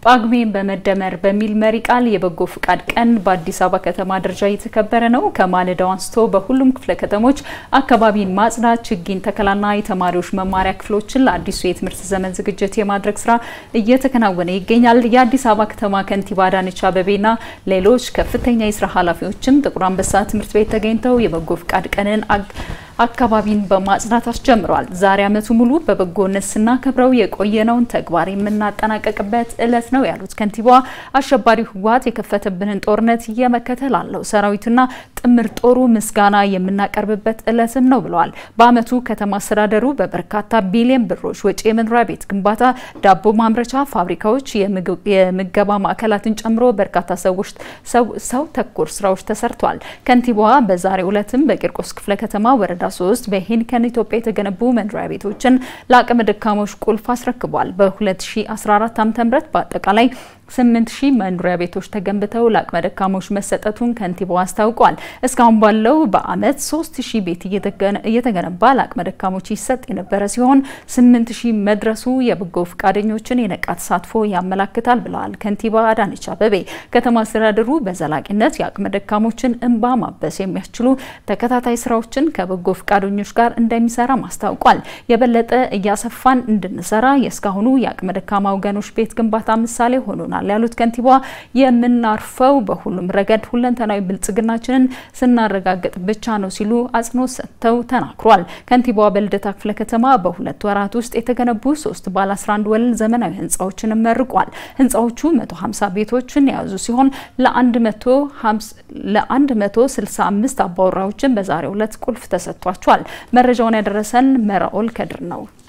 ጳጉሜን በመደመር በሚል መሪ ቃል የበጎ ፍቃድ ቀን በአዲስ አበባ ከተማ ደረጃ እየተከበረ ነው። ከማለዳው አንስቶ በሁሉም ክፍለ ከተሞች አካባቢን ማጽዳት፣ ችግኝ ተከላና የተማሪዎች መማሪያ ክፍሎችን ለአዲሱ የትምህርት ዘመን ዝግጅት የማድረግ ስራ እየተከናወነ ይገኛል። የአዲስ አበባ ከተማ ከንቲባ አዳነች አቤቤና ሌሎች ከፍተኛ የስራ ኃላፊዎችም ጥቁር አንበሳ ትምህርት ቤት ተገኝተው የበጎ ፍቃድ ቀንን አካባቢን በማጽዳት አስጀምረዋል። ዛሬ ዓመቱ ሙሉ በበጎነት ስናከብረው የቆየነውን ተግባር የምናጠናቀቅበት እለት ነው ያሉት ከንቲባዋ አሸባሪው ህወሓት የከፈተብንን ጦርነት እየመከተ ላለው ሰራዊትና ጥምር ጦሩ ምስጋና የምናቀርብበት እለትም ነው ብለዋል። በዓመቱ ከተማ አስተዳደሩ በበርካታ ቢሊዮን ብሮች ወጪ የመኖሪያ ቤት ግንባታ፣ ዳቦ ማምረቻ ፋብሪካዎች፣ የምገባ ማዕከላትን ጨምሮ በርካታ ሰዎች ሰው ተኮር ስራዎች ተሰርተዋል። ከንቲባዋ በዛሬው ዕለትም በቂርቆስ ክፍለ ከተማ ወረዳ ሶስት በሄኒከን ኢትዮጵያ የተገነቡ መኖሪያ ቤቶችን ለአቅመ ደካሞች ቁልፍ አስረክቧል። በ2014 ዓ.ም በአጠቃላይ 8000 መኖሪያ ቤቶች ተገንብተው ለአቅመ ደካሞች መሰጠቱን ከንቲባው አስታውቋል። እስካሁን ባለው በአመት 3000 ቤት እየተገነባ ለአቅመ ደካሞች ይሰጥ የነበረ ሲሆን 8000 መድረሱ የበጎ ፈቃደኞችን የነቃ ተሳትፎ ያመላክታል ብለዋል ከንቲባ አዳነች አቤቤ። ከተማ አስተዳደሩ በዘላቂነት የአቅመ ደካሞችን እንባ ማበስ የሚያስችሉ ተከታታይ ስራዎችን ከበጎ ፈቃደኞች ጋር እንደሚሰራ አስታውቋል። የበለጠ እያሰፋን እንድንሰራ የእስካሁኑ የአቅመ ደካማ ወገኖች ቤት ግንባታ ምሳሌ ሆኖናል ያሉት ከንቲባ የምናርፈው በሁሉም ረገድ ሁለንተናዊ ብልጽግናችንን ስናረጋግጥ ብቻ ነው ሲሉ አጽንኦት ሰጥተው ተናግሯል። ከንቲባዋ በልደታ ክፍለ ከተማ በሁለት ወራት ውስጥ የተገነቡ ሶስት ባለ 11 ወለል ዘመናዊ ህንፃዎችን መርቋል። ህንፃዎቹ 150 ቤቶችን የያዙ ሲሆን ለ165 አባወራዎችን በዛሬው ዕለት ቁልፍ ተሰጥቷቸዋል። መረጃውን ያደረሰን መራኦል ከድር ነው።